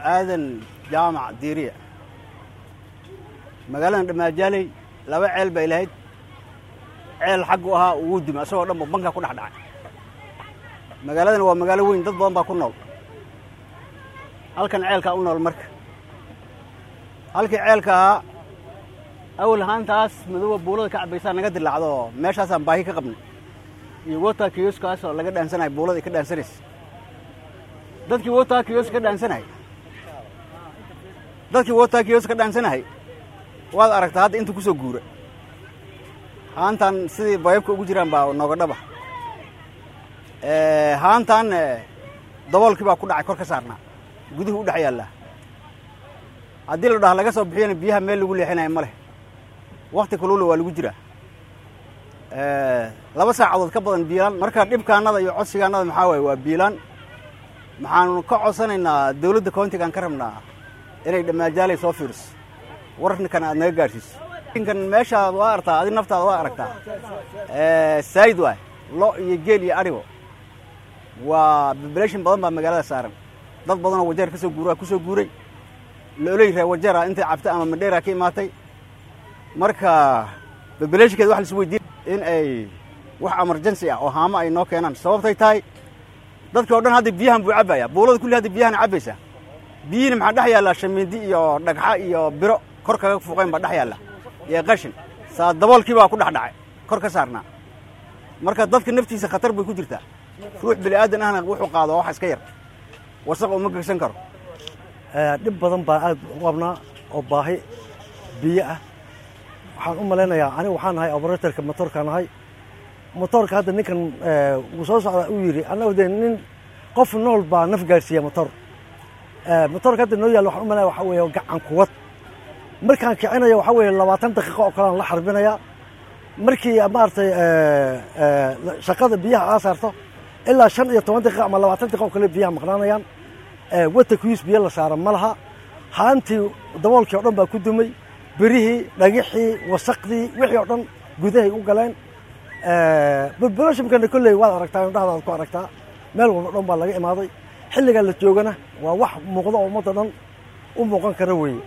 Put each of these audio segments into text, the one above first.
aadan jaamac diiriya magaaladan dhammaajaaley laba ceel bay lahayd ceel xaggu ahaa ugu duma isagoo dhan ba banka ku dhex dhacay magaaladan waa magaalo weyn dad badan baa ku nool halkan ceelkaa u nool marka halkii ceelka ahaa awal ahaantaas madooba buulada ka cabaysaa naga dilaacdo oo meeshaasaan baahi ka qabnay iyo wota kiyoskaas oo laga dhaansanaya buulada ay ka dhaansanaysa dadkii wota kiyos ka dhaansanayay dadkii wota kiyos ka dhaansanayay waad aragtaa hadda inta ku soo guura haantan sidii bayabka ugu jiraan baa nooga dhaba haantan daboolkii baa ku dhacay kor ka saarnaa guduhu u dhex yaallaa haddii la dhaha laga soo bixiyana biyaha meel lagu leexinayo ma leh wakti kaluula waa lagu jiraa laba saacadood ka badan biilaan marka dhibkaanada iyo codsigaanada maxaa waaye waa biilaan maxaanu ka codsanaynaa dawladda countigaan ka rabnaa inay dhammaajaalay soo fiiriso wararkan aad naga gaadhsiiso kan meeshaad waa aragtaa adi naftaada waa aragtaa saayid waay lo iyo geel iyo adhigo waa population badan baa magaalada saaran dad badanoo wajeer ka soo guura ku soo guuray looley ree wajeera intay cabtay ama madheera ka imaatay marka populationkeeda wax laisu weydiin in ay wax emergency ah oo haamo ay noo keenaan sababtay tahay dadka o dhan hadda biyahan buu cabbaya buulada kulli hadda biyahan cabbaysaa biyihiina maxaa dhex yaallaa shamiindi iyo dhagxa iyo biro kor kaga fuuqeen baa dhex yaalla iyo qashin saa daboolkii baa ku dhex dhacay kor ka saarnaa marka dadka naftiisa khatar bay ku jirtaa ruux bini aadan ahna wuxuu qaado wax iska yar wasaq uma gegsan karo dhib badan baan aad u qabnaa oo baahi biyo ah waxaan u malaynayaa aniga waxaan nahay operatorka motorkaan nahay motorka hadda ninkan wuu soo socdaa uu yidhi annagu dee nin qof nool baa naf gaarsiiya motor motorka hadda noo yaalla waxaan u malaynayaa waxaa weeye gacan kuwad markaan kicinaya waxaa weeye labaatan daqiiqo oo kalean la xarbinayaa markii maaragtay shaqada biyaha aa saarto ilaa shan iyo toban daqiiqa ama labaatan daqiiqa oo kale biyaha maqnaanayaan wata kuyis biyo la saara ma laha haantii daboolkii o dhan baa ku dumay berihii dhagixii wasaqdii wixii oo dhan gudahay u galeen populationkana kolley waad aragtaa indhahdaad ku aragtaa meel walba dhan baa laga imaaday xilligaa la joogana waa wax muuqda oo ummadda dhan u muuqan kara weeye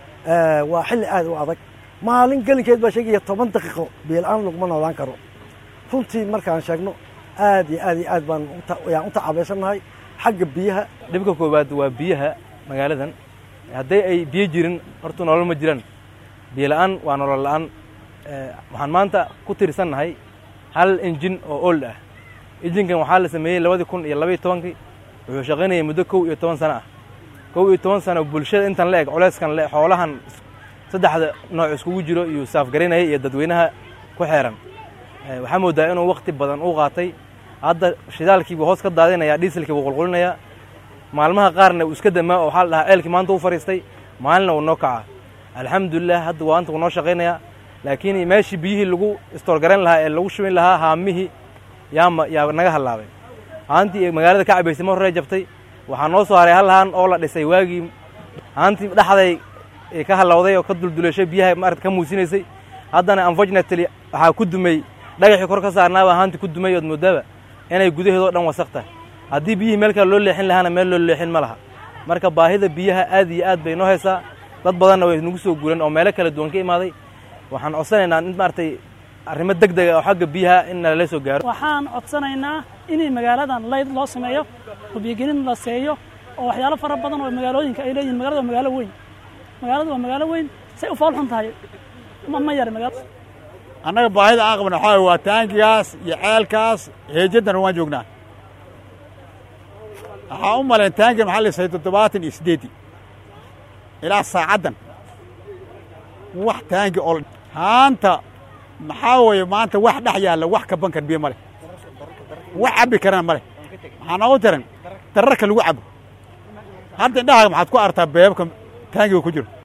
waa xilli aad u adag maalin gelinkeed baa sheegaya toban daqiiqo biyola-aan laguma noolaan karo runtii markaan sheegno aad iyo aad iyo aad baan yaan u tacaabaysannahay xagga biyaha dhibka koowaad waa biyaha magaaladan hadday ay biyo jirin horta nolol ma jiraan biyo la'aan waa nolol la'aan waxaan maanta ku tirsannahay hal injin oo old ah injinkan waxaa la sameeyey labadii kun iyo labaiyo tobankii wuxuu shaqaynayay muddo kow iyo toban sano ah kow iyo toban sano bulshada intan la eg culeyskan le xoolahan saddexda nooc iskugu jiro iyuu saafgaraynayay iyo dadweynaha ku xeeran waxaa moodaa inuu wakti badan u qaatay hadda shidaalkiibuu hoos ka daadinayaa dhiiselkii buu qulqulinayaa maalmaha qaarna uu iska damaa oo waxaa la dhahaa ceelkii maanta u fadhiistay maalina wuu noo kacaa alxamdulilah hadda waanta wuu noo shaqaynayaa laakiin meeshii biyihii lagu istoorgarayn lahaa ee lagu shubin lahaa haamihii yaama yaa naga hallaabay haantii magaalada ka cabaysay ma horrey jabtay waxaa noo soo haray hal haan oo la dhisay waagii haantii dhexday ka hallowday oo ka dulduleeshay biyaha maarata ka muusinaysay haddana unfortunately waxaa ku dumay dhagaxii kor ka saarnaabaa haantii ku dumay ood moodaaba inay gudaheedoo dhan wasaq tahay haddii biyihii meel kale loo leexin lahaana meel loo leexin ma laha marka baahida biyaha aad iyo aad bay noo haysaa dad badanna way nagu soo guuran oo meelo kala duwan ka imaaday waxaan codsanaynaa in maaragtay arrimo deg dega oo xagga biyaha in nalala soo gaaro waxaan codsanaynaa inay magaaladan layd loo sameeyo oo biyogelin la seeyo oo waxyaalo fara badan oo magaalooyinka ay leeyihin magalada waa magaalo weyn magaaladu waa magaalo weyn say u fool xun tahay ma ma yar magaalo annaga baahida aan qabna waxaa waa taangigaas iyo ceelkaas heejaddana waan joognaa waxaa u malayn taangi maxaa lisay toddobaatan iyo siddeeddii ilaa saacaddan wax taangi oo haanta maxaa weeye maanta wax dhex yaalla wax ka bankan biyo ma leh wax cabbi karana ma leh maxaa noogu tiran dararka lagu cabo hadda indhahaaga maxaad ku artaa beebabka taangiga ku jiro